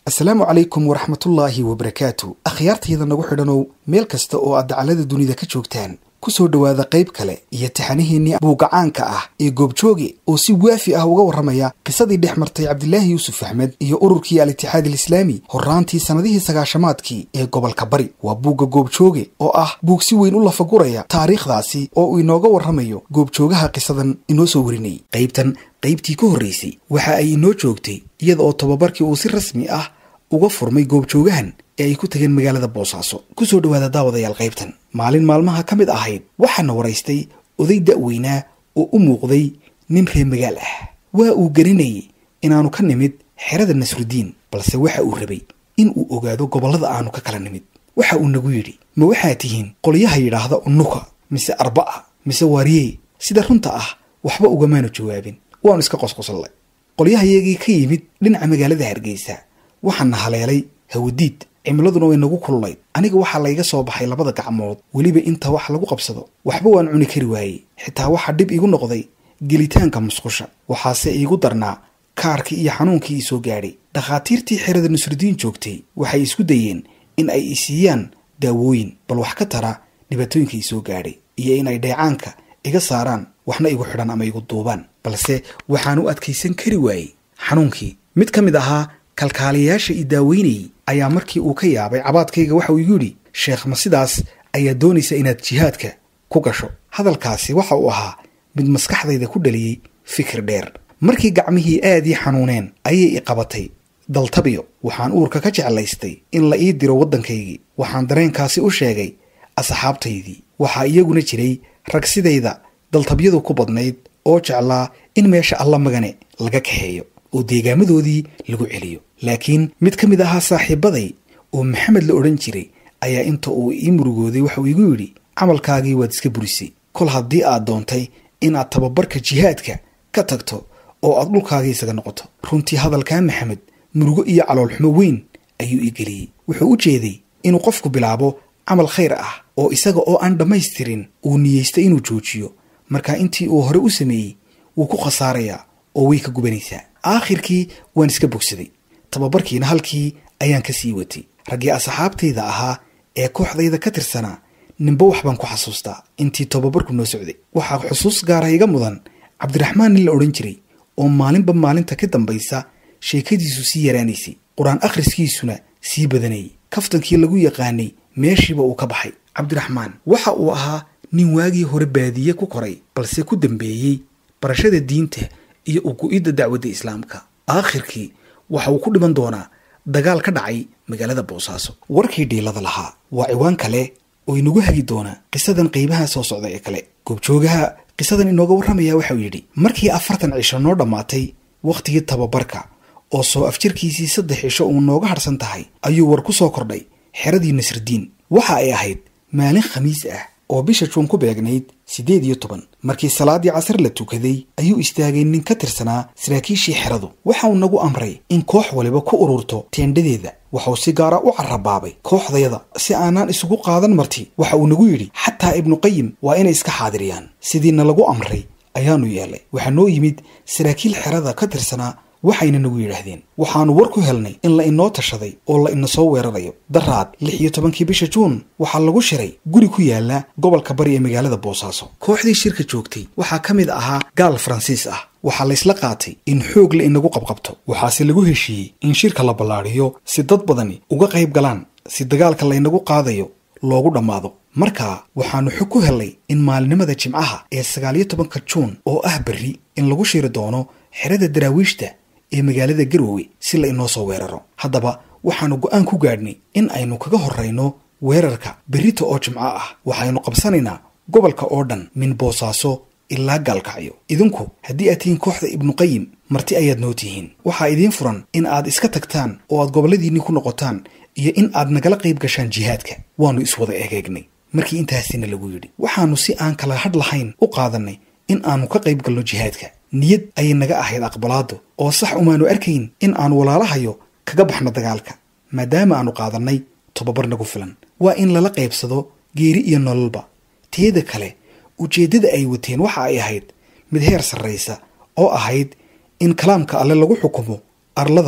asalaamu calaykum waraxmatullaahi wabarakaatu akhyaartayda nagu xidhanow meel kasta oo aad dacalada dunida ka joogtaan ku soo dhowaada qayb kale iyo taxanihiinnii buugacaanka ah ee goobjooge oo si waafi ah uga warramaya qisadii dhex martay cabdilaahi yuusuf axmed iyo ururkii al-itixaad alislaami horraantii sannadihii sagaashamaadkii ee gobolka bari waa buugga goobjooge oo ah buug si weyn u lafaguraya taariikhdaasi oo uu inooga warramayo goobjoogaha qisadan inoo soo warinayay qaybtan qaybtii ka horraysay waxa ay inoo joogtay iyada oo tobabarkii uu si rasmi ah uga furmay goobjoogahan ee ay ku tageen magaalada boosaaso ku soo dhowaada daawadayaal qaybtan maalin maalmaha ka mid ahayd waxaana waraystay oday da'weynaa oo u muuqday nin reer magaal ah waa uu garanayay inaanu ka nimid xerada nasrudiin balse waxa uu rabay in uu ogaado gobollada aanu ka kala nimid waxa uu nagu yidhi ma waxaad tihiin qolyaha yidhaahda unuka mise arba'a mise waariyey sida runta ah waxba ugamaanu jawaabin waanu iska qosqosallay qolyahayagii ka yimid dhinaca magaalada hargeysa waxaana haleelay hawadiid cimiladuna way nagu kululayd aniga waxaa layga soo baxay labada gacmood weliba inta wax lagu qabsado waxba waan cuni kari waayey xitaa waxaa dhib igu noqday gelitaanka musqusha waxaase iigu darnaa kaarkii iyo xanuunkii ii soo gaadhay dhakhaatiirtii xerada nusrudiin joogtay waxay isku dayeen in ay isiiyaan daawooyin bal wax ka tara dhibaatooyinka ii soo gaadhay iyo in ay dheecaanka iga saaraan waxna igu xidhan ama igu duubaan balse waxaan u adkaysan kari waayey xanuunkii mid ka mid ahaa kalkaaliyayaasha ii daaweynayay ayaa markii uu ka yaabay cabaadkayga waxa uu igu yidhi sheekh ma sidaas ayaa doonaysa inaad jihaadka ku gasho hadalkaasi waxa uu ahaa mid maskaxdayda ku dhaliyey fikir dheer markii gacmihii aad ii xanuuneen ayay i qabatay daltabiyo waxaan uurka ka jeclaystay in la ii diro waddankaygii waxaan dareenkaasi u sheegay asxaabtaydii waxaa iyaguna jiray rag sidayda daltabyadu ku badnayd oo jeclaa in meesha alla magane laga kaxeeyo oo deegaamadoodii lagu celiyo laakiin mid ka mid ahaa saaxiibaday oo maxamed la odhan jiray ayaa inta uu ii murugooday waxauu igu yidhi camalkaagii waad iska burisay kol haddii aad doontay inaad tababarka jihaadka ka tagto oo aad dhulkaagii isaga noqoto runtii hadalkaa maxamed murugo iyo caloolxumo weyn ayuu ii geliyey wuxuu u jeeday inuu qofku bilaabo camal khayr ah oo isaga oo aan dhammaystirin uu niyeystay inuu joojiyo markaa intii uu hore u sameeyey wuu ku khasaarayaa oo way ka gubanaysaa aakhirkii waan iska bogsaday tababarkiina halkii ayaan ka sii watay raggii asxaabtayda ahaa ee kooxdayda ka tirsanaa ninba wax baan ku xasuustaa intii tababarku noo socday waxaa xusuus gaara iga mudan cabdiraxmaan nin la odhan jiray oo maalinba maalinta ka dambaysa sheekadiisu sii yaraanaysay qur-aan akhriskiisuna sii badanayay kaftankii lagu yaqaanay meeshiiba uu ka baxay cabdiraxmaan waxa uu ahaa nin waagii hore baadiye ku koray balse ku dambeeyey barashada diinta iyo ugu-idda dacwadda islaamka aakhirkii waxa uu ku dhiman doonaa dagaal ka dhacay magaalada boosaaso warkii dhiilada lahaa waa ciwaan kale oo inagu hagi doona qisadan qaybaha soo socda ee kale goobjoogaha qisadan inooga warramaya waxauu yidhi markii afartan cisho noo dhammaatay wakhtigii tababarka oo soo afjirkiisii saddex cisho uu nooga hadhsan tahay ayuu war ku soo kordhay xeradii nasridiin waxa ay ahayd maalin khamiis ah oo bisha juun ku beegnayd siddeed iyo toban markii salaaddii casar la tukaday ayuu istaagay nin ka tirsanaa saraakiishii xeradu waxa uu nagu amray in koox waliba ku ururto teendhadeeda waxauu si gaara u carrabaabay kooxdayada si aanaan isugu qaadan marti waxa uu nagu yidhi xataa ibnuqayim waa inay iska xaadiriyaan sidiina lagu amray ayaanu yeelay waxaa noo yimid saraakiil xerada ka tirsanaa waxayna nagu yidhaahdeen waxaannu war ku helnay in la inoo tashaday oo la ina soo weerarayo daraad lix iyo tobankii bisha juun waxaa lagu shiray guri ku yaala gobolka bari ee magaalada boosaaso kooxdii shirka joogtay waxaa ka mid ahaa gaal faransiis ah waxaa laysla qaatay in xoog la inagu qabqabto waxaase lagu heshiiyey in shirka la ballaadhiyo si dad badani uga qayb galaan si dagaalka laynagu qaadayo loogu dhammaado markaa waxaannu xog ku helnay in maalinimada jimcaha ee sagaaliyo tobanka juun oo ah berri in lagu shiri doono xerada daraawiishta ee magaalada garoowe si la inoo soo weeraro haddaba waxaannu go'aan ku gaadhnay in aynu kaga horrayno weerarka berrita oo jimco ah waxaynu qabsanaynaa gobolka oo dhan min boosaaso ilaa gaalkacyo idinku haddii aad tihiin kooxda ibnuqayim marti ayaad noo tihiin waxaa idiin furan in aad iska tagtaan oo aad gobolladiinni ku noqotaan iyo in aad nagala qayb gashaan jihaadka waannu iswada egeegnay markii intaasina lagu yidhi waxaannu si aan kala hadh lahayn u qaadannay in aannu ka qayb galno jihaadka niyad ayay naga ahayd aqbalaaddu oo sax umaanu arkayn in aanu walaalahayo kaga baxno dagaalka maadaama aanu qaadannay tobabar nagu filan waa in lala qaybsado geeri iyo nololba teeda kale ujeeddada ay wateen waxa ay ahayd mid heer sarraysa oo ahayd in kalaamka alle lagu xukumo arlada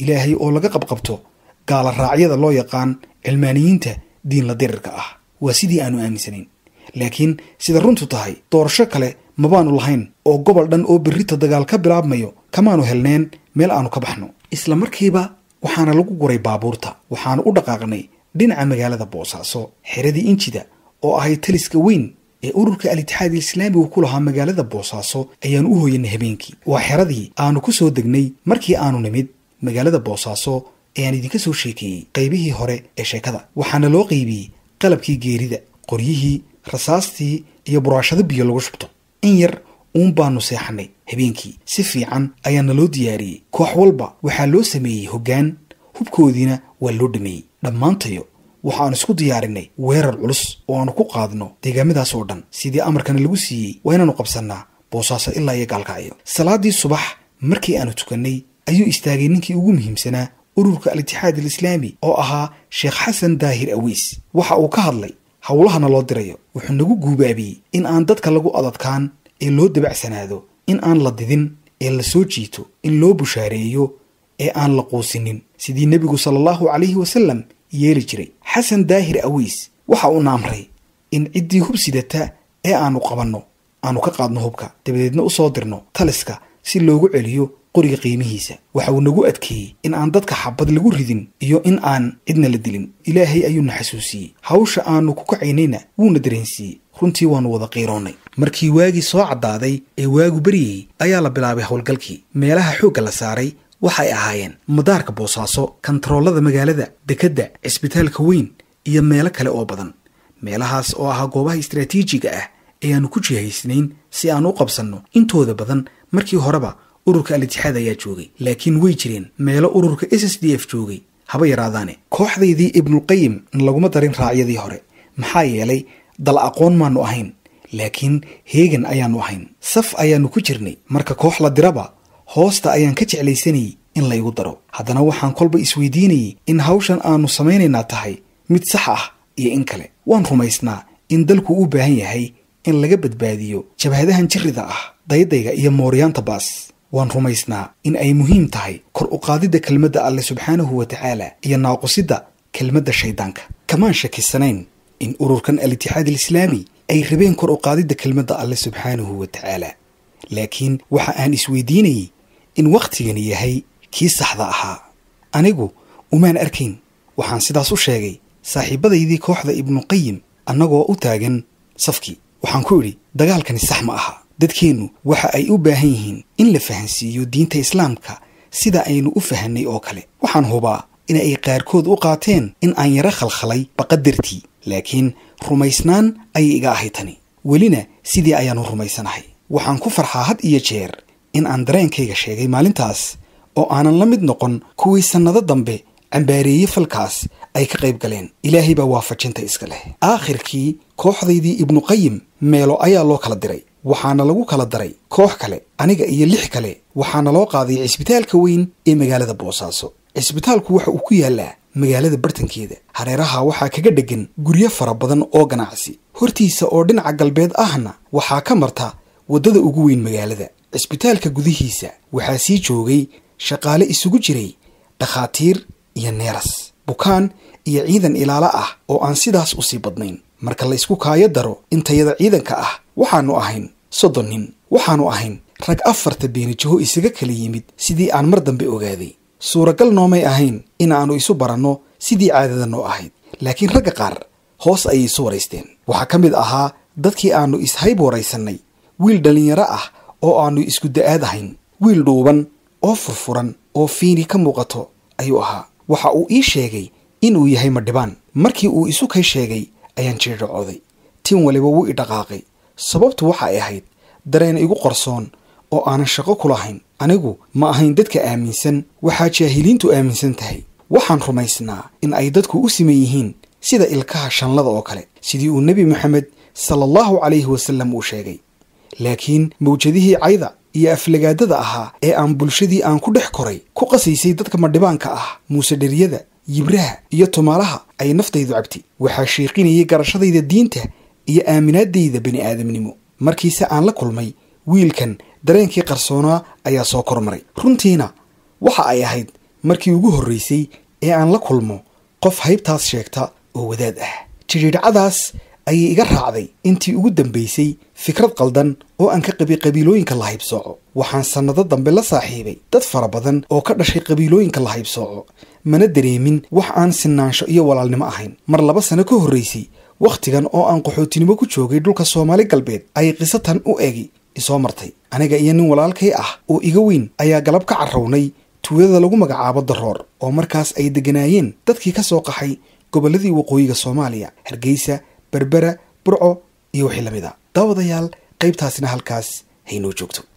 ilaahay oo laga qabqabto gaala raacyada loo yaqaan cilmaaniyiinta diinla dirirka ah waa sidii aanu aaminsanayn laakiin sida runtu tahay doorasho kale mabaanu lahayn oo gobol dhan oo berrita dagaal ka bilaabmayo kamaanu helneen meel aanu ka baxno isla markiiba waxaana lagu guray baabuurta waxaanu u dhaqaaqnay dhinaca magaalada boosaaso xeradii injida oo ahayd taliska weyn ee ururka al-itixaad islaamigu ku lahaa magaalada boosaaso ayaanu u hooyanay habeenkii waa xeradii aanu ku soo degnay markii aanu nimid magaalada boosaaso ayaan idinka soo sheekeeyey qaybihii hore ee sheekada waxaana loo qaybiyey qalabkii geerida qoryihii rasaastii iyo buraashado biyo lagu shubto in yar uun baanu seexanay habeenkii si fiican ayaana loo diyaariyey koox walba waxaa loo sameeyey hoggaan hubkoodiina waa loo dhameeyey dhammaantayo waxaanu isku diyaarinay weerar culus oo aanu ku qaadno deegaamadaas oo dhan sidii amarkana lagu siiyey waa inaanu qabsannaa boosaaso ilaa iyo gaalkacyo salaaddii subax markii aanu tukannay ayuu istaagay ninkii ugu muhiimsanaa ururka al-itixaad alislaami oo ahaa sheekh xasan daahir aweys waxa uu ka hadlay howlahana loo dirayo wuxuu nagu guubaabiyey in aan dadka lagu adadkaan ee loo dabacsanaado in aan la didin ee la soo jiito in loo bushaareeyo ee aan la quusinin sidii nebigu sala allahu calayhi wasalam yeeli jiray xasan daahir aweys waxa uuna amray in ciddii hub sidata ee aanu qabanno aanu ka qaadno hubka dabadeedna u soo dirno taliska si loogu celiyo qoriga qiimihiisa waxa uu nagu adkeeyey in aan dadka xabad lagu ridin iyo in aan cidna la dilin ilaahay ayuuna xasuusiyey hawsha aanu ku kacaynayna wuuna dareensiiyey runtii waannu wada qiiroonnay markii waagii soo caddaaday ee waagu beryayey ayaa la bilaabay howlgalkii meelaha xoogga la saaray waxay ahaayeen madaarka boosaaso kantaroolada magaalada dekedda cisbitaalka weyn iyo meelo kale oo badan meelahaas oo ahaa goobaha istraatiijiga ah ee aanu ku jihaysnayn si aan u qabsanno intooda badan markii horeba ururka al-itixaad ayaa joogay laakiin way jireen meelo ururka s s d f joogay haba yaraadaane kooxdaydii ibnulqayim laguma darin raacyadii hore maxaa yeelay dal aqoon maanu ahayn laakiin heegan ayaannu ahayn saf ayaannu ku jirnay marka koox la diraba hoosta ayaan ka jeclaysanayay in laygu daro haddana waxaan kolba isweydiinayay in hawshan aanu samaynaynaa tahay mid sax ah iyo in kale waan rumaysnaa in dalku u baahan yahay in laga badbaadiyo jabhadahan jirrida ah daydayga iyo mooryaanta baas waan rumaysnaa in ay muhiim tahay kor u qaadidda kelmadda alleh subxaanahu wa tacaala iyo naaqusidda kelmadda shayddaanka kamaan shakisanayn in ururkan al-itixaad alislaami ay rabeen kor u qaadidda kelmadda alleh subxaanahu wa tacaala laakiin waxa aan isweydiinayey in wakhtigani yahay kii saxda ahaa anigu umaan arkayn waxaan sidaas u sheegay saaxiibadaydii kooxda ibnuqayim annagoo u taagan safkii waxaan ku idhi dagaalkani sax ma aha dadkeennu waxa ay u baahan yihiin in la fahansiiyo diinta islaamka sida aynu u fahanay oo kale waxaan hubaa in ay qaarkood u qaateen in aan yaro khalkhalay baqadartii laakiin rumaysnaan ayay iga ahay tani welina sidii ayaannu rumaysanahay waxaan ku farxaa had iyo jeer in aan dareenkayga sheegay maalintaas oo aanan la mid noqon kuwii sannado dambe cambaareeye falkaas ay ka qayb galeen ilaahay baa waafajinta iska leh aakhirkii kooxdaydii ibnuqayim meelo ayaa loo kala diray waxaana lagu kala daray koox kale aniga iyo lix kale waxaana loo qaaday cisbitaalka weyn ee magaalada boosaaso cisbitaalku waxa uu ku yaallaa magaalada bartankeeda hareeraha waxaa kaga dheggan guryo fara badan oo ganacsi hortiisa oo dhinaca galbeed ahna waxaa ka marta waddada ugu weyn magaalada cisbitaalka gudihiisa waxaa sii joogay shaqaale isugu jiray dhakhaatiir iyo neeras bukaan iyo ciidan ilaalo ah oo aan sidaas usii badnayn marka la isku kaayo daro intayada ciidanka ah waxaannu ahayn soddon nin waxaannu ahayn rag afarta beenijaho isaga kala yimid sidii aan mar dambe ogaaday suuragal noomay ahayn inaannu isu baranno sidii caadada noo ahayd laakiin ragga qaar hoos ayay isu waraysteen waxaa ka mid ahaa dadkii aannu ishayb waraysannay wiil dhallinyaro ah oo aannu isku da'aad ahayn wiil dhuuban oo furfuran oo fiini ka muuqato ayuu ahaa waxa uu ii sheegay inuu yahay madhibaan markii uu isu kay sheegay ayaan jirdhacooday tin waliba wuu i dhaqaaqay sababtu waxa ay ahayd dareen igu qarsoon oo aanan shaqo ku lahayn anigu ma ahayn dadka aaminsan waxaa jaahiliintu aaminsan tahay waxaan rumaysnaa in ay dadku u siman yihiin sida ilkaha shanlada oo kale sidii uu nebi moxamed sala allahu calayhi wasallam uu sheegay laakiin mawjadihii cayda iyo aflagaadada ahaa ee aan bulshadii aan ku dhex koray ku qasaysay dadka madhibaanka ah muuse dheriyada yibraha iyo tumaalaha ay naftaydu cabtay waxaa shiiqinayay garashadayda diinta iyo aaminaadayda bani aadamnimo markiise aan la kulmay wiilkan dareenkii qarsoonaa ayaa soo kormaray runtiina waxa ay ahayd markii ugu horraysay ee aan la kulmo qof haybtaas sheegta oo wadaad ah jidhiidhacadaas ayay iga raacday intii ugu dambaysay fikrad qaldan oo aan ka qabi qabiilooyinka la haybsooco waxaan sannado dambe la saaxiibay dad fara badan oo ka dhashay qabiilooyinka la haybsooco mana dareemin wax aan sinaansho iyo walaalnimo ahayn mar laba sano ka horraysay wakhtigan oo aan qaxootinimo ku joogay dhulka soomaali galbeed ayay qiso tan u egi isoo martay aniga iyo nin walaalkay ah oo iga weyn ayaa galab ka carrownay tuulada lagu magacaabo daroor oo markaas ay degganaayeen dadkii ka soo qaxay gobolladii waqooyiga soomaaliya hargeysa berbera burco iyo wixii lamid a daawadayaal qaybtaasina halkaas haynoo joogto